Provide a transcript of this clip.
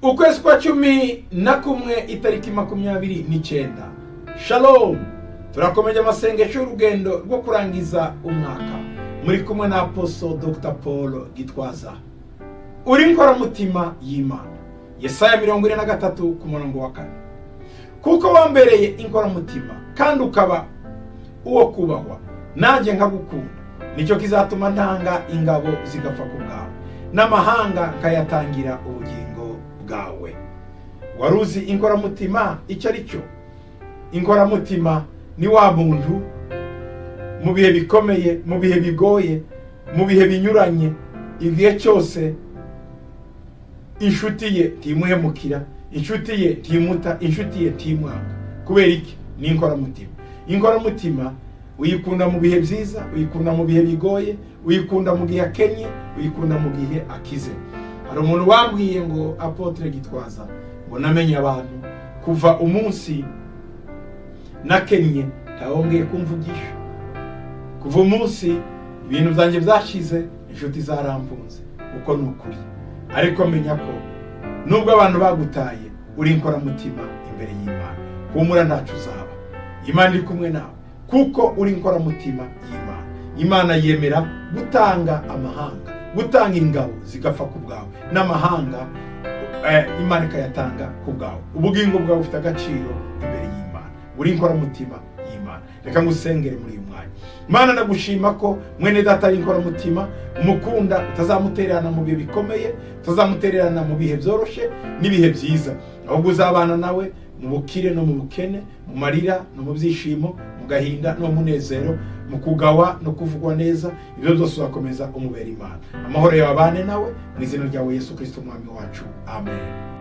ukwezi kwa cumi na kumwe itariki makumyabiri n'icyenda shalomu turakomeje amasengesho y'urugendo rwo kurangiza umwaka muri kumwe na aposo dr paul gitwaza uri nkoramutima y'imana yesaya mirongo ine na gatatu ku murongo wa kane kuko wambereye inkoramutima kandi ukaba uwo kubahwa nanjye nkagukunda nicyo kizatuma ntanga ingabo zigapfa ku bwawe n'amahanga nkayatangira ubugingo bwawe wari uzi inkoramutima icyo ari cyo inkoramutima ni wa muntu mu bihe bikomeye mu bihe bigoye mu bihe binyuranye igihe cyose inshuti ye ntimuhemukira inshuti ye ntimuta inshuti ye ntimwanga kubera iki ni inkoramutima inkoramutima uyikunda mu bihe byiza uyikunda mu bihe bigoye uyikunda mu gihe akennye uyikunda mu gihe akize hari umuntu wambwiye ngo apotre gitwaza ngo namenye abantu kuva umunsi nakennye ntawongeye kumvugisha kuva umunsi ibintu byanjye byashize inshuti zaramfunze uko ni ukuri ariko menya ko nubwo abantu bagutaye uri inkoramutima imbere y'imana humura ntacu uzaba imana iri kumwe nawe kuko uri inkoramutima y'imana imana yemera gutanga amahanga gutanga ingabo zigapfa ku bwawe n'amahanga imana ikayatanga ku bwawe ubugingo bwawe bufite agaciro imbere y'imana uri inkoramutima y'imana reka ngusengere muri uyu mwanya imana ndagushima ko mwene data ari inkoramutima umukunda utazamutererana mu bihe bikomeye utazamutererana mu bihe byoroshye n'ibihe byiza ahubwo uzabana nawe mu bukire no mu bukene mu marira no mu byishimo mu gahinda no mu munezero mu kugawa no kuvugwa neza ibyo byose uzakomeza umubera imana amahoro yababane nawe mu izina ryawe yesu kirisito umwami wacu amen